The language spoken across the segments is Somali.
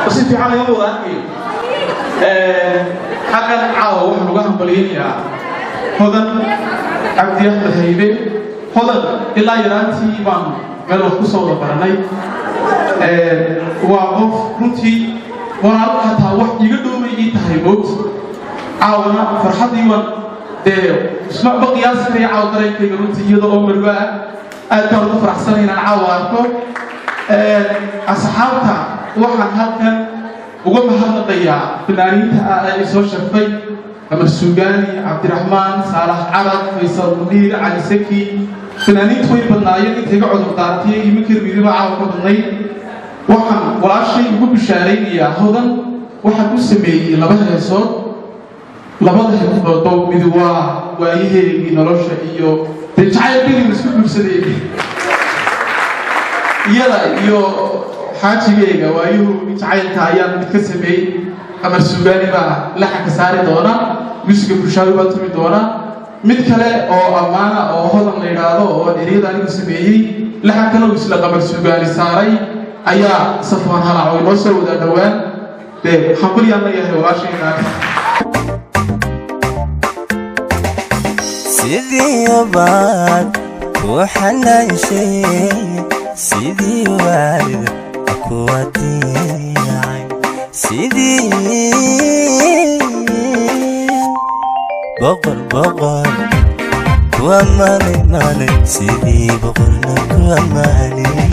si fiican laga wada arkayo xaggan caawa waxaan uga hambalyaynayaa hodan cabdi axmed haybe hodan ilaa yaraantii baan meel wax ku soo wada baranay waa qof runtii walaal hataa wax iga dhowbay ii tahay moogta caawana farxaddii waan dee isma ma qiyaasi karaya caawa dareenkayga runtii iyada oo marwa ah aad baan ugu faraxsanay inaan caawa arko asxaabta waxaan halkan uga mahadnaqayaa fanaaniinta ah ee soo sharfay amar suugaani cabdiraxmaan saalax carab faysal mudiir cali saki fanaaniintu way badnaayeen inta iga cudur daartay iminka midiba caawa ka badnay waxaan walaashay ugu bishaaraynayaa hodan waxaan u sameeyey laba heesood labada heesoodba mid waa waayaheegii nolosha iyo dee jacayl beliga isku guursadeen iyada iyo xaajigayga waayuhu jacaylka ayaan mid ka sameeyey amar suugaani baa laxanka saari doona musiga bulshaawi baa tumi doona mid kale oo ammaana oo hodan la yidhaahdo oo eryada anigu sameeyey laxankana uu isla qamar suugaani saaray ayaa safwaan halac oo inoo soo wada dhowaan dee hambalyaan leeyahay walaashayna sidii baad ku xanaanshay sidii waalid kuwa diicay sidii boqol boqol kuwa maalay maalay sidii boqolna kuwa maalay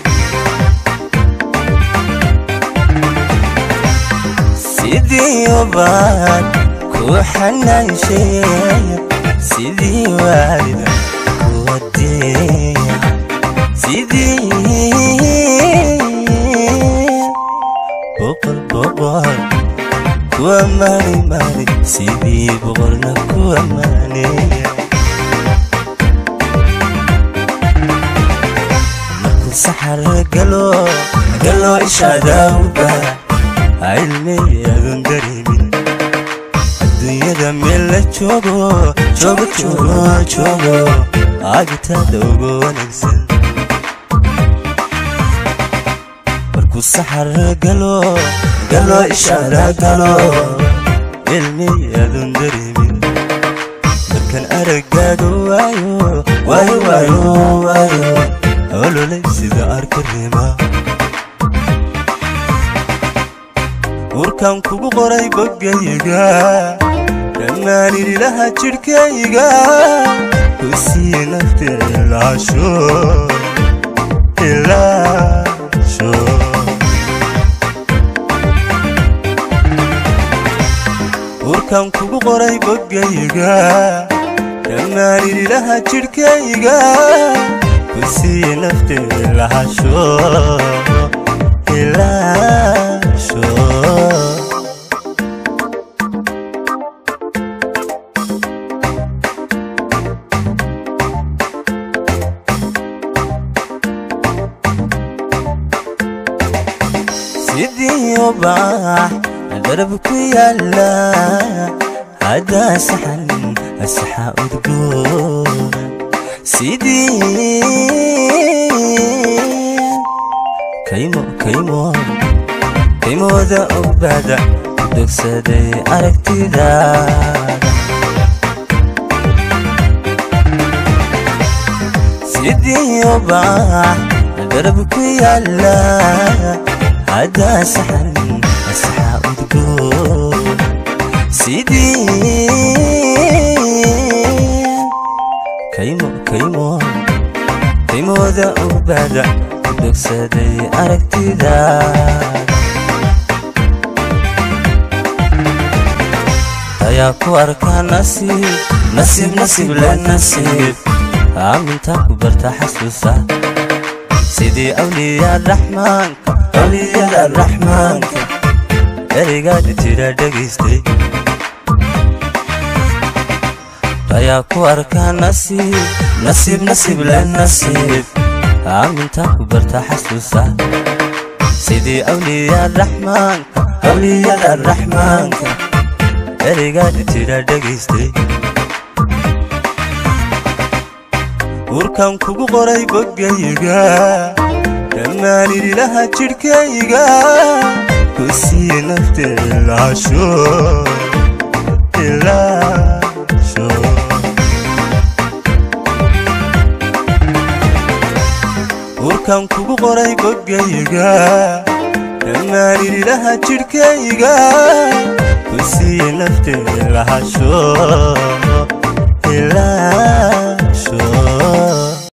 sidii baad ku xanaanshay sidii waalid kuwa diicay sidii boqol boqol kuwa maalay maalay sidii boqolna kuwa maalay markuu saxar galo galo ishaadawga cilmiyadun dareemin adduunyada meel la joogo joogo joogo joogo agitaada ugu wanaagsan markuu saxar galo galo ishaada galo cilmiyadun dareemin markan aragaaga waayo waayo waayo waayo ololay sida arka reema urkan kugu qoray bogayga dhammaan irilaha jidhkayga ku sii naftilaasho ilaasho urkan kugu qoray bogayga dhammaan irilaha jidhkayga ku sii naftilaasho ilaasho sidii ubax darab ku yaala haddaa saxan asaxa udgoon sidii kaymo kaymo kaymooda ogbada dogsaday aragtidaada sidii ubax darab ku yaala haddaa saxan asaxa udgoon sidii kaymo kaymo kaymooda ogbada dogsaday aragtidaada ayaa ku arkaa nasiib nasiib nasiib le nasiib aamintaa ku barta xasuusa sidii awliya raxmaanka awliyada raxmaanka ereygaada jira dhegaystay ayaa ku arkaa nasiib nasiib nasiib le nasiib aamintaa ku barta xasuusa sidii awliya raxmaanka awliyada raxmaanka ereygaada jira dhegaystay urkan kugu qoray bogayga dhammaan irilaha jidhkayga ku siiye nafteeda ilaasho ilaasho urkan kugu qoray bogayga dhammaaniridaha jidhkayga ku siiye nafteeda lahasho